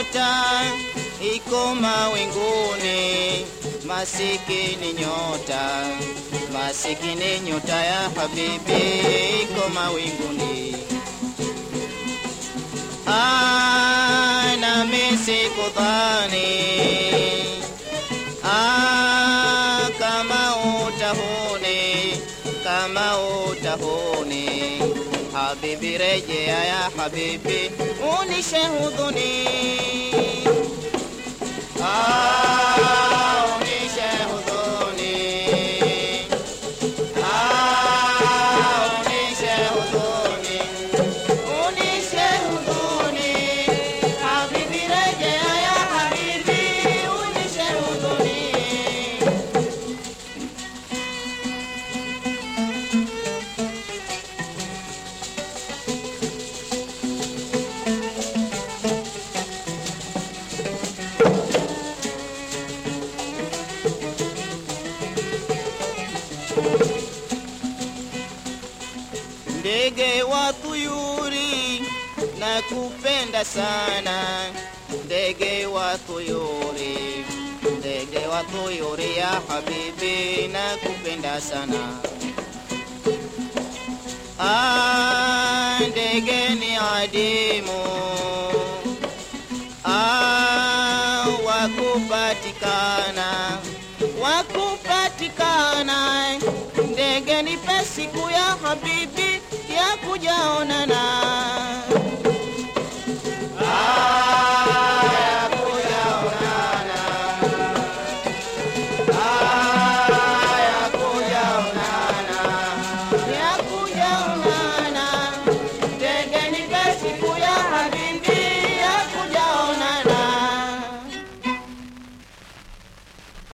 nyota iko mawinguni, masikini nyota, masikini nyota ya habibi iko mawinguni. Ah, nami sikudhani ah, kama utahuni, kama utahuni Habibi rejea ya habibi, unishe hudhuni. Ah, unishe hudhuni. Ah, unishe hudhuni. Unishe hudhuni. Habibi rejea ya habibi, unishe hudhuni. ndege wa tuyuri na kupenda sana ndege wa tuyuri ndege wa tuyuri ya habibi na kupenda sana ah, ndege ni adimu ah, wakupatikana wakupatikana ndege nipe siku ya habibi ya kujaona